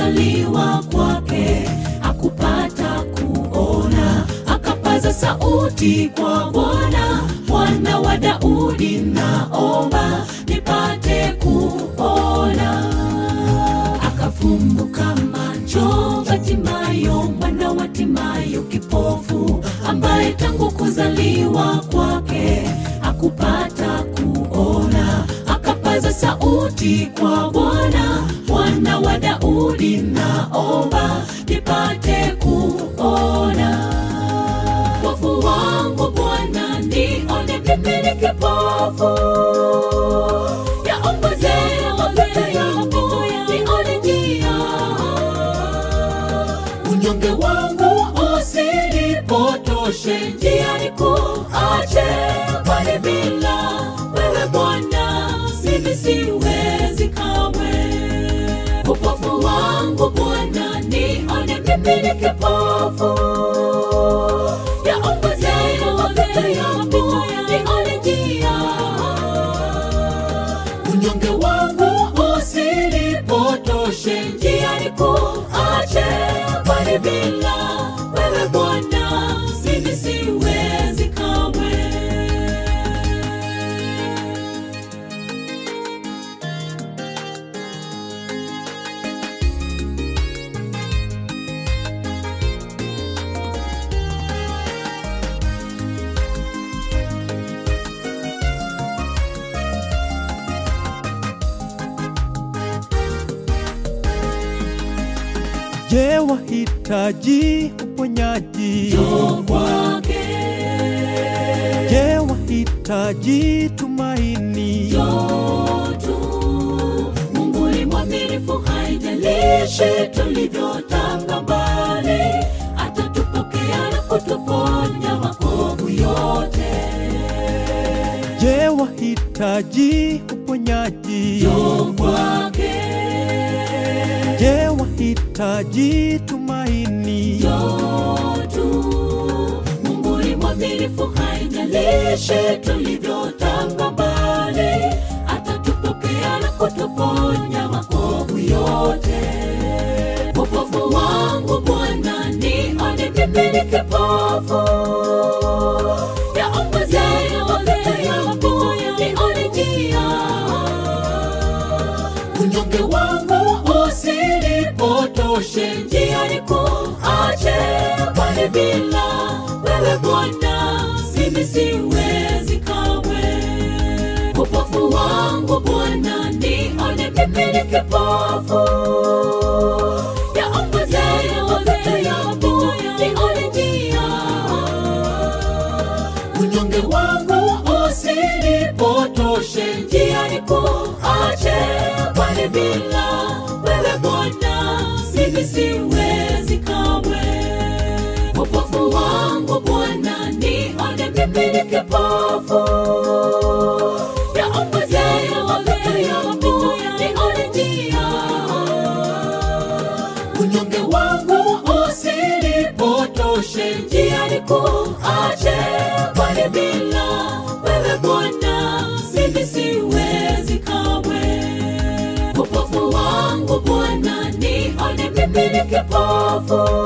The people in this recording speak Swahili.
kuzaliwa kwake hakupata kuona, akapaza sauti kwa Bwana, mwana wa Daudi, naomba nipate kuona. Akafumbuka macho Batimayo, mwana wa Timayo, kipofu ambaye tangu kuzaliwa kwake hakupata kuona, akapaza sauti kwa Bwana, mwana wa Daudi, naomba nipate kuona. Wokovu wangu Bwana, nione mimi ni kipofu, yaongoze mapito yangu, nione njia. Unyonge wangu usinipotoshe njiani, kuache kwani bila wewe Bwana mimi siwezi kamwe. Upofu wangu Bwana, nione mimi ni kipofu yaongoze mapito yangu, nione njia. Unyonge wangu usinipotoshe njiani, kuache kwani bila wewe Bwana mimi siwezi kamwe. Je, wahitaji uponyaji? Njoo kwake, Je, wahitaji tumaini? njoo tu. Mungu ni mwaminifu, haijalishi tulivyotanga mbali, atatupokea na kutuponya makovu yote. Je, wahitaji uponyaji? Njoo kwake, Je, wahitaji tumaini? njoo tu. Mungu ni mwaminifu, haijalishi tulivyotanga mbali, atatupokea na kutuponya makovu yote. Upofu wangu Bwana, nione mimi ni kipofu, yaongoze mapito yangu, nione njia. Unyonge wangu usinipotoshe njiani, kuache kwani bila wewe Bwana mimi siwezi kamwe. Upofu wangu Bwana, nione mimi ni kipofu, yaongoze mapito yangu, nione njia. Unyonge wangu usinipotoshe njiani, kuache kwani bila wewe Bwana mimi siwezi kamwe. Upofu wangu Bwana, nione mimi ni kipofu, yaongoze mapito yangu, nione njia. Unyonge wangu usinipotoshe njiani, kuache kwani bila wewe Bwana mimi siwezi kamwe. Upofu wangu Bwana, nione mimi ni kipofu,